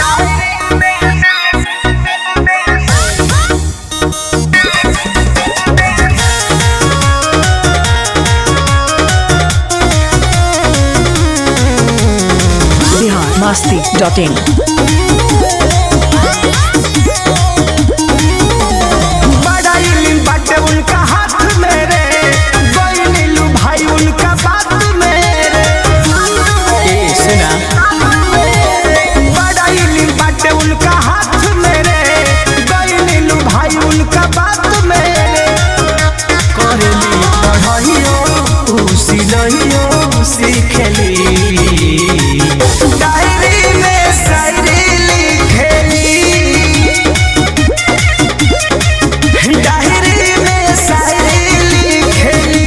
Bihar Masti dot in बड़ा इल्म बाटे उनका हाथ में रे गई नीलू भाई उनका बात में रे ए सुना बड़ा इल्म बाटे उनका हाथ में रे गई नीलू भाई उनका बात में रे करेली पढ़ाइयो ऊ सिलइयो सीखेली डायरी में शायरी लिखेली डायरी में शायरी लिखेली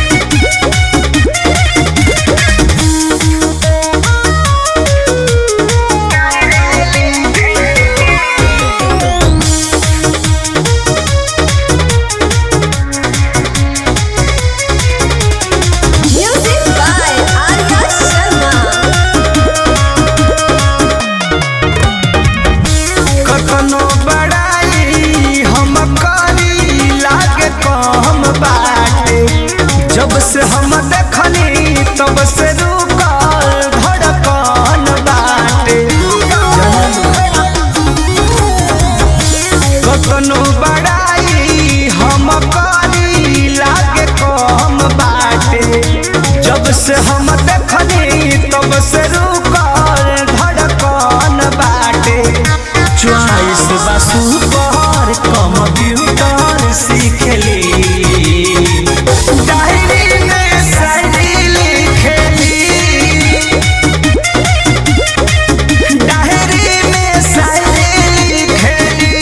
Music by Arya Sharma. कखनो बड़ाई हम करी लागे कम बाटे जब से हम देखनी तब से रुकल धड़कन बाटे कखनो बड़ाई हम करी लागे कम बाटे जब से हम देखनी तब से रुकल धड़कन बाटे चॉइस बसु पर कंप्यूटर सीखली डायरी में शायरी लिखेली डायरी में शायरी लिखेली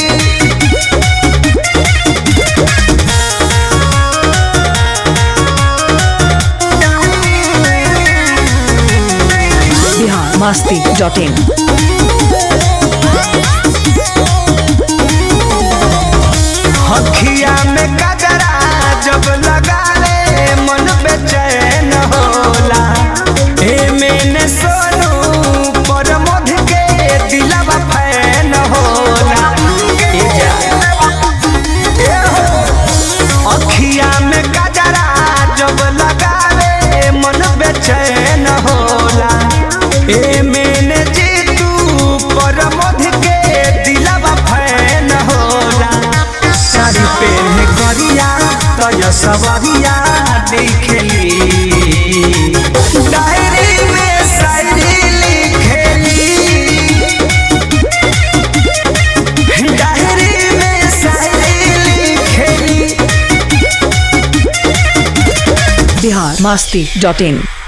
बिहार मस्ती डॉट इन हखिया में कजरा जब लगा ले मन बेचैन होला ए मैंने सोनू पर मध के दिलवा फैन होला ए जा ए हो अखिया में कजरा जब लगा ले मन बेचैन होला ए मैंने जीतू पर मध के दिलवा फैन होला साड़ी पहने करिया तय सवरिया दिखेली डायरी में शायरी लिखेली डायरी में शायरी लिखेली बिहार मस्ती डॉट इन